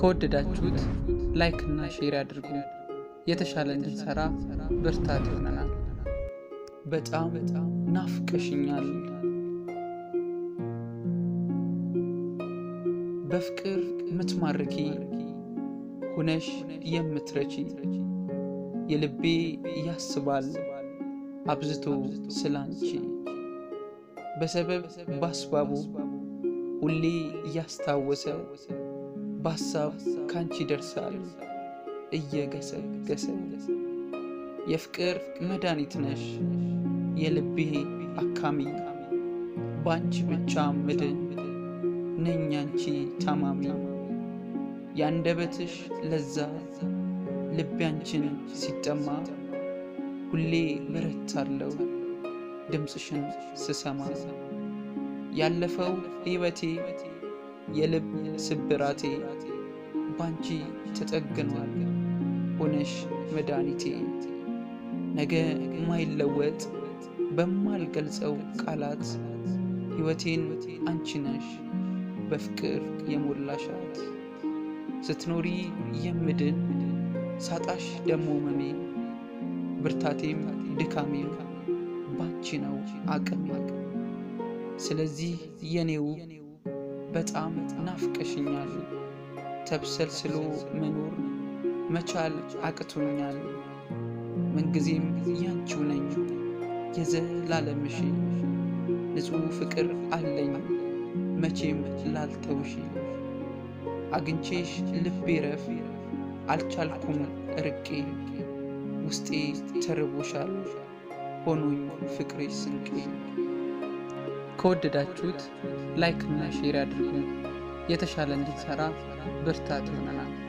ከወደዳችሁት ላይክ እና ሼር ያድርጉ። የተሻለ እንድንሰራ ብርታት ይሆነናል። በጣም ናፍቀሽኛል። በፍቅር ምትማርኪ ሁነሽ የምትረቺ የልቤ ያስባል አብዝቶ ስላንቺ በሰበብ ባስባቡ ሁሌ እያስታወሰ በሀሳብ ካንቺ ደርሳል እየገሰገሰ የፍቅር መድኃኒት ነሽ የልቤ አካሚ በአንቺ ብቻ ምድን ነኝ አንቺ ታማሚ የአንደበትሽ ለዛ ልቤ አንቺን ሲጠማ ሁሌ በረታለው ድምፅሽን ስሰማ ያለፈው ሕይወቴ የልብ ስብራቴ ባንቺ ተጠግኗል ሆነሽ መድኃኒቴ ነገ ማይለወጥ በማልገልጸው ቃላት ሕይወቴን አንቺ ነሽ በፍቅር የሞላሻት ስትኖሪ የምድን ሳጣሽ ደሞ መሜ ብርታቴም ድካሜም ባንቺ ነው አቅሜ ስለዚህ የኔው በጣም ናፍቀሽኛል ተብሰልስሎ መኖር መቻል አቅቶኛል ምንጊዜም ያንቺው ነኝ የዘላለምሽ ንጹሕ ፍቅር አለኝ መቼም ላልተውሽ አግኝቼሽ ልቤ ረፍ አልቻልኩም ርቄ ውስጤ ተርቦሻል ሆኖኝ ፍቅሬ ስንቄ ከወደዳችሁት ላይክ እና ሼር ያድርጉ። የተሻለ እንድንሰራ ብርታት ይሆነናል።